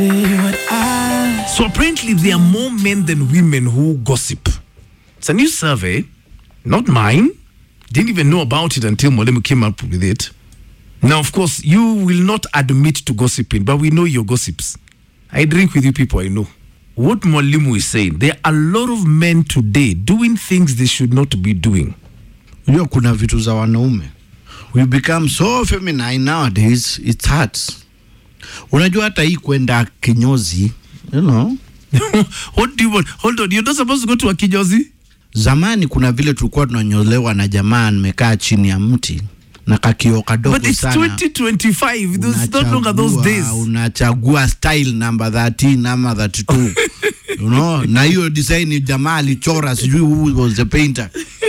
So apparently, there are more men than women who gossip. It's a new survey, not mine. Didn't even know about it until Molemu came up with it. Now, of course, you will not admit to gossiping, but we know your gossips. I drink with you people, I know. What Mwalimu is saying, there are a lot of men today doing things they should not be doing. Unajua kuna vitu za wanaume. We become so feminine nowadays, it hurts. Unajua hata hii kwenda kinyozi, you know, what do you want? Hold on, you're not supposed to go to a kinyozi? zamani kuna vile tulikuwa tunanyolewa na jamaa nimekaa chini ya mti na kakio kadogo But it's sana. 2025. It's no longer those Unachagua- days. Unachagua style number 13 ama 32. you know, na hiyo design jamaa alichora sijui who was the painter.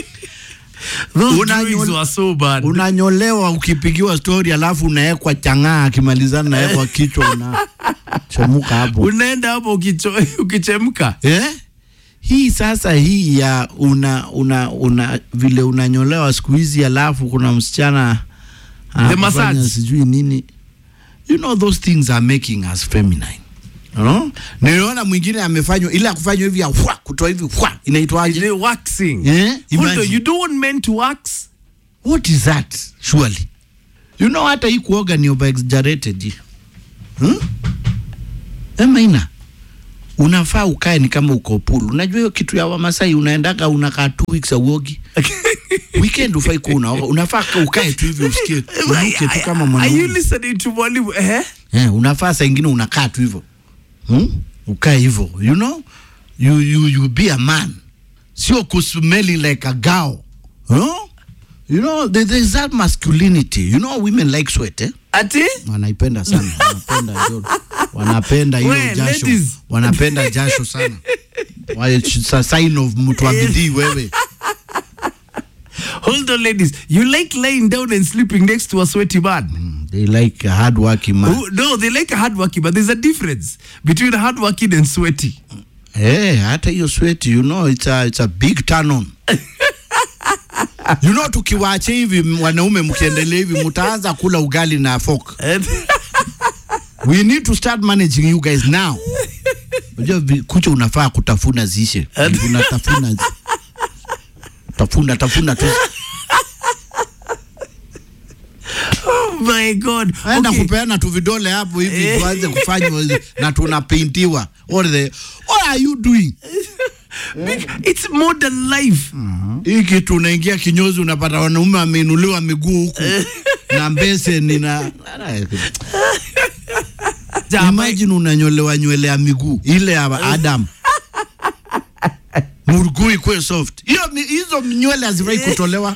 Those Unanyole- drawings were so bad. Unanyolewa ukipigiwa story alafu unawekwa chang'aa akimalizana nawekwa kichwa unachemuka hapo. unaenda hapo ukicho- ukichemka Eh? Hii sasa hii ya una una una vile unanyolewa siku hizi alafu kuna msichana anakufanya massage. sijui nini. You know those things are making us feminine. You know? Niliona mwingine amefanywa ile ya kufanywa hivi ya hwa, kutoa hivi hwa, inaitwaje? Ile waxing Eh? Hold Imagine. on, you don't want men to wax What is that? Surely. You know hata hii kuoga ni over exaggerated. Hmm? Ema ina. Unafaa ukae ni kama uko pool. Unajua hiyo kitu ya Wamasai unaendaga unakaa two weeks auogi. Weekend ufai kuwa unaoga. Unafaa ka- ukae tu hivi usikie. Unuke tu kama Are you mwanaume. listening to Mwalimu? Eh? Eh, unafaa saa ingine unakaa tu hivyo. Hmm? Ukae hivyo. You know? You you you be a man. Sio kusmelling like a girl. Huh? You know, there, there's that masculinity. You know, women like sweat, eh? Ati? Wanaipenda sana. Wanapenda joto. Wanapenda hiyo We, jasho. ladies. Wanapenda jasho sana. Wa- It's a sign of mtu wa bidii wewe. Hold on, ladies. You like lying down and sleeping next to a sweaty man? They like a hard working man. Who- no, they like a hardworking, but there's a difference between hardworking and sweaty. Eh, hata hiyo sweat, you know, it's a, it's a big turn on. you know, tukiwache hivi wanaume mkiendelea hivi mtaanza kula ugali na fork. We need to start managing you guys now. Unajua vi- kucha unafaa kutafuna zishe. Unatafuna zi- tafuna tafuna tu. oh my God. Enda Okay. kupeana tu vidole hapo hivi Eh. tuanze kufanywa na tunapaintiwa. What the What are you doing? Big- It's modern life. hii kitu unaingia kinyozi unapata wanaume wameinuliwa miguu huku na mbeseni na imagine unanyolewa nywele ya miguu ile ya Adam muruguu ikwe soft hiyo mi- hizo nywele hazifai kutolewa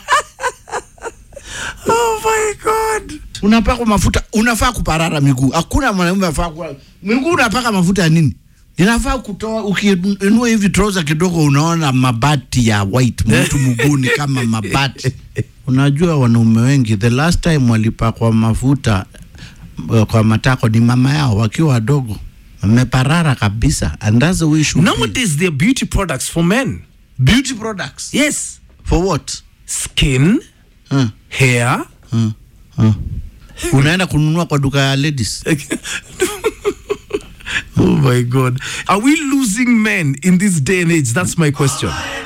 Oh my God. unapaka mafuta unafaa kuparara miguu hakuna mwanaume afaa kuwa miguu unapaka mafuta ya nini inafaa kutoa ukiinua hivi trouser kidogo unaona mabati ya white mtu mguuni kama mabati unajua wanaume wengi the last time walipakwa mafuta uh, kwa matako ni mama yao wakiwa wadogo wameparara kabisa and that's the way it should be. Nowadays, there are beauty products for men. beauty products Yes. for what Skin, huh? hair. Huh? Huh? unaenda kununua kwa duka ya ladies oh my God. Are we losing men in this day and age? That's my question.